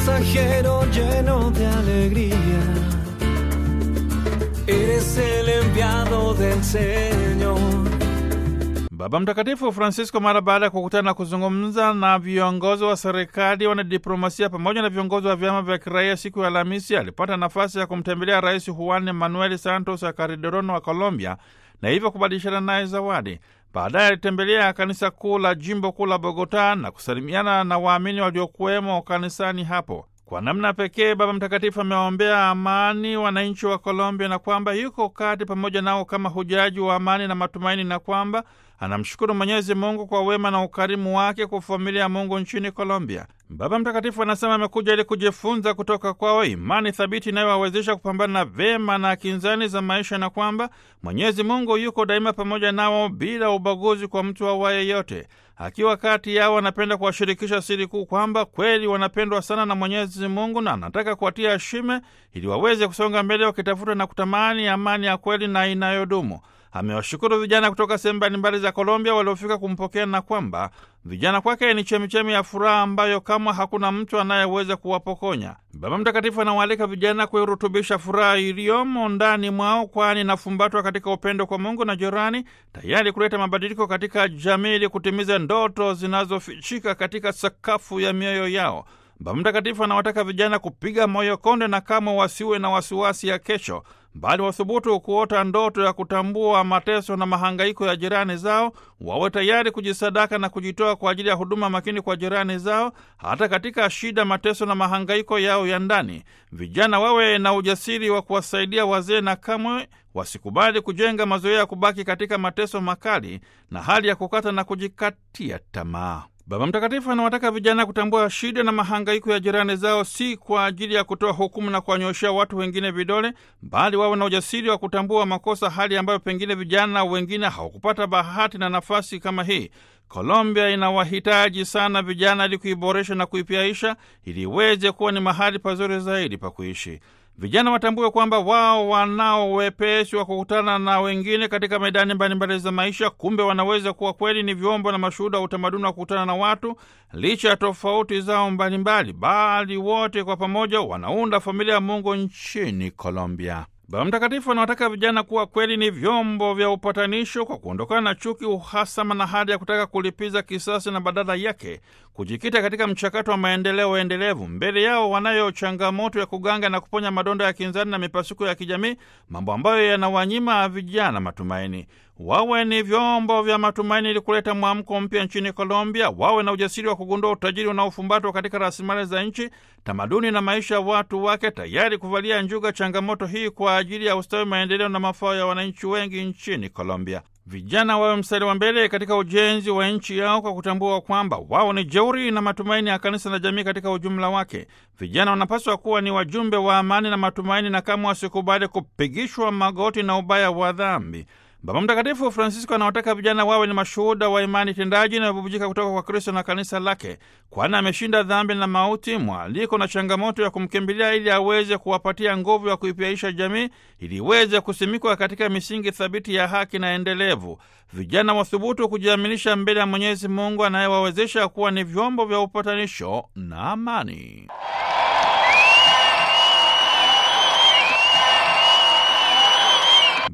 pasajero lleno de alegría. Eres el enviado del Señor. Baba Mtakatifu Francisco mara baada ya kukutana na kuzungumza na viongozi wa serikali, wanadiplomasia pamoja na viongozi wa vyama vya kiraia siku ya Alhamisi alipata nafasi ya kumtembelea Rais Juan Manuel Santos ya Calderón wa Colombia na hivyo kubadilishana naye zawadi. Baadaye alitembelea kanisa kuu la jimbo kuu la Bogota na kusalimiana na waamini waliokuwemo kanisani hapo. Kwa namna pekee Baba Mtakatifu amewaombea amani wananchi wa Colombia na kwamba yuko kati pamoja nao kama hujaji wa amani na matumaini, na kwamba anamshukuru Mwenyezi Mungu kwa wema na ukarimu wake kwa familia ya Mungu nchini Colombia. Baba Mtakatifu anasema amekuja ili kujifunza kutoka kwao imani thabiti inayowawezesha kupambana na vema na kinzani za maisha, na kwamba Mwenyezi Mungu yuko daima pamoja nao bila ubaguzi kwa mtu awaye yote. Akiwa kati yao, anapenda kuwashirikisha siri kuu kwamba kweli wanapendwa sana na Mwenyezi Mungu na anataka kuwatia shime ili waweze kusonga mbele wakitafuta na kutamani amani ya kweli na inayodumu. Amewashukuru vijana kutoka sehemu mbalimbali za Colombia waliofika kumpokea na kwamba vijana kwake ni chemichemi ya furaha ambayo kama hakuna mtu anayeweza kuwapokonya. Baba Mtakatifu anawaalika vijana kuirutubisha furaha iliyomo ndani mwao, kwani inafumbatwa katika upendo kwa Mungu na jirani, tayari kuleta mabadiliko katika jamii ili kutimiza ndoto zinazofichika katika sakafu ya mioyo yao. Baba Mtakatifu anawataka vijana kupiga moyo konde na kama wasiwe na wasiwasi ya kesho, bali wathubutu kuota ndoto ya kutambua mateso na mahangaiko ya jirani zao, wawe tayari kujisadaka na kujitoa kwa ajili ya huduma makini kwa jirani zao, hata katika shida, mateso na mahangaiko yao ya ndani. Vijana wawe na ujasiri wa kuwasaidia wazee na kamwe wasikubali kujenga mazoea ya kubaki katika mateso makali na hali ya kukata na kujikatia tamaa. Baba Mtakatifu anawataka vijana kutambua shida na mahangaiko ya jirani zao, si kwa ajili ya kutoa hukumu na kuwanyoshea watu wengine vidole, bali wawe na ujasiri wa kutambua makosa, hali ambayo pengine vijana wengine hawakupata bahati na nafasi kama hii. Colombia inawahitaji sana vijana ili kuiboresha na kuipiaisha ili iweze kuwa ni mahali pazuri zaidi pa kuishi. Vijana watambue kwamba wao wanao wepesi wa kukutana na wengine katika medani mbalimbali za maisha. Kumbe wanaweza kuwa kweli ni vyombo na mashuhuda wa utamaduni wa kukutana na watu licha ya tofauti zao mbalimbali, bali wote kwa pamoja wanaunda familia ya Mungu nchini Colombia. Baba Mtakatifu anawataka vijana kuwa kweli ni vyombo vya upatanisho kwa kuondokana na chuki, uhasama na hali ya kutaka kulipiza kisasi, na badala yake kujikita katika mchakato wa maendeleo endelevu. Mbele yao wanayo changamoto ya kuganga na kuponya madonda ya kinzani na mipasuko ya kijamii, mambo ambayo yanawanyima vijana matumaini. Wawe ni vyombo vya matumaini ili kuleta mwamko mpya nchini Colombia. Wawe na ujasiri wa kugundua utajiri unaofumbatwa katika rasilimali za nchi, tamaduni na maisha ya watu wake, tayari kuvalia njuga changamoto hii kwa ajili ya ustawi, maendeleo na mafao ya wananchi wengi nchini Colombia. Vijana wawe mstari wa mbele katika ujenzi wa nchi yao kwa kutambua kwamba wao ni jeuri na matumaini ya kanisa na jamii katika ujumla wake. Vijana wanapaswa kuwa ni wajumbe wa amani na matumaini, na kama wasikubali kupigishwa magoti na ubaya wa dhambi. Baba Mtakatifu Francisco anawataka vijana wawe ni mashuhuda wa imani tendaji inayobubujika kutoka kwa Kristo na kanisa lake, kwani ameshinda dhambi na mauti, mwaliko na changamoto ya kumkimbilia ili aweze kuwapatia nguvu ya kuipiaisha jamii ili iweze kusimikwa katika misingi thabiti ya haki na endelevu. Vijana wathubutu kujiaminisha mbele ya Mwenyezi Mungu anayewawezesha kuwa ni vyombo vya upatanisho na amani.